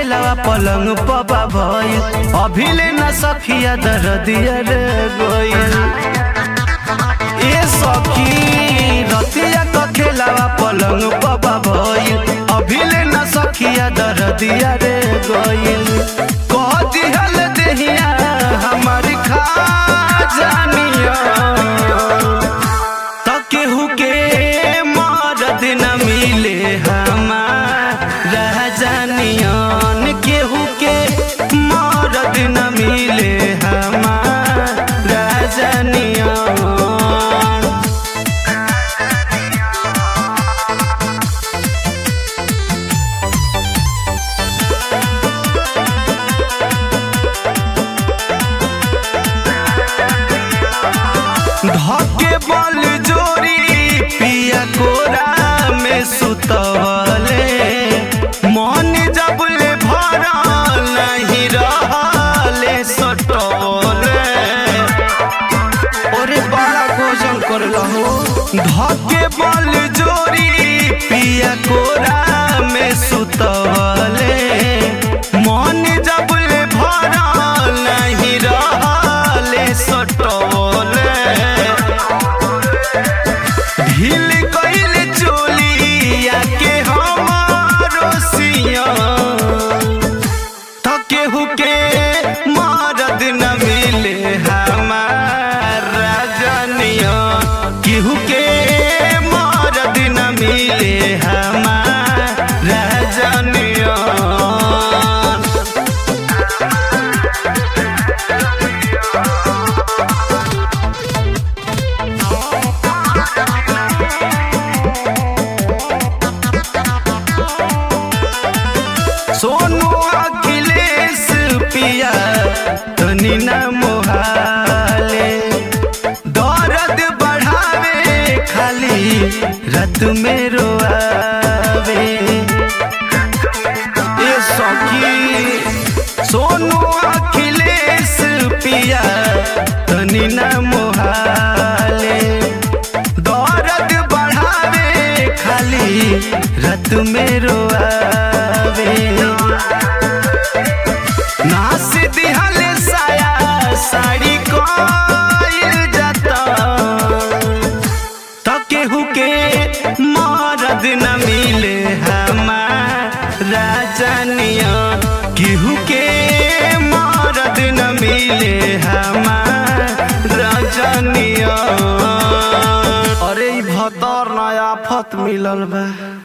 खेलावा पलंग पबा भइल अभिले न सखिया दरदिया रे गइल ए सखी रतिया क खेलावा पलंग पबा भइल अभिले न सखिया दरदिया रे गइल कह दिहल देहिया हमार खा जानिया त केहू के मरद न मिले हमारा जानियन केहू के मरद न मिले हमारा जानियन धके बल जोरी पिया कोरा में सुतवले मन जबले भरल नहीं रहले सटवले ओरे बड़ा भोजन कर लहो धके बल जोरी पिया कोरा में सुतवले मन जबले भरल नहीं रहले सटवले ढील कइल चोलिया के हमारो सिया त केहू के मरद न मिले हमारा जनिया केहू के मरद न मिले हमारा जनिया सोनू अखिलेश पिया तनी न मोहाले दर्द बढ़ावे खाली रात में रोआवे ए सखी सोनू अखिलेश पिया तनी न मोहाले दर्द बढ़ावे खाली रात में रोआवे नास दिहले साया साड़ी कोइल जाता त केहू के मरद न मिले हमारा जानिया केहू के मरद न मिले हमारा जानिया अरे ई भतर नया आफत मिलल बा